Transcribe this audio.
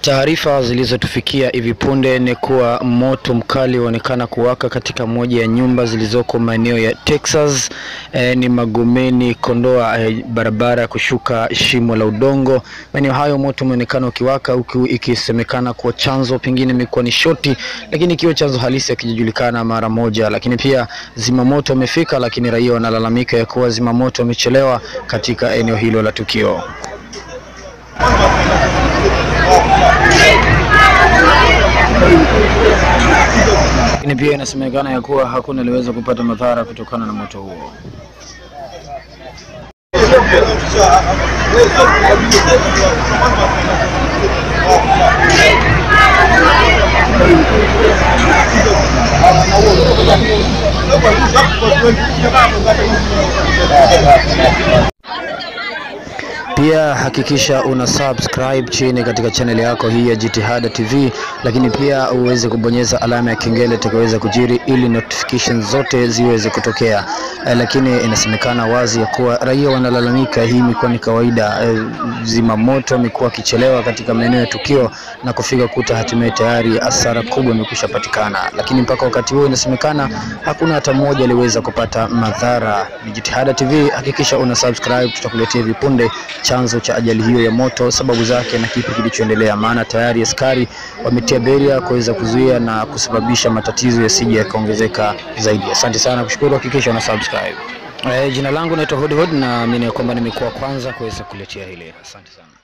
Taarifa zilizotufikia hivi punde ni kuwa moto mkali unaonekana kuwaka katika moja ya nyumba zilizoko maeneo ya Texas eh, ni Magomeni Kondoa, eh, barabara ya kushuka shimo la udongo. Maeneo hayo moto umeonekana ukiwaka huku ikisemekana kuwa chanzo pengine imekuwa ni shoti, lakini ikiwa chanzo halisi hakijajulikana mara moja. Lakini pia zimamoto wamefika, lakini raia wanalalamika ya kuwa zimamoto wamechelewa katika eneo hilo la tukio. Lakini pia inasemekana ya kuwa hakuna aliweza kupata madhara kutokana na moto huo. Pia hakikisha una subscribe chini katika channel yako hii ya Jitihada TV, lakini pia uweze kubonyeza alama ya kengele itakayoweza kujiri ili notification zote ziweze kutokea. Eh, lakini inasemekana wazi ya kuwa raia wanalalamika, hii imekuwa ni kawaida. Eh, zimamoto amekuwa akichelewa katika maeneo ya tukio na kufika kuta hatimaye tayari hasara kubwa imekwisha patikana, lakini mpaka wakati huo inasemekana hakuna hata mmoja aliweza kupata madhara. Ni Jitihada TV, hakikisha una subscribe, tutakuletea hivi punde chanzo cha ajali hiyo ya moto, sababu zake na kipi kilichoendelea, maana tayari askari wametia beria kuweza kuzuia na kusababisha matatizo yasije yakaongezeka zaidi. Asante sana kushukuru, hakikisha una subscribe. Eh, jina langu naitwa Hudhud na mimi kwamba nimekuwa kwanza kuweza kuletea hili. Asante sana.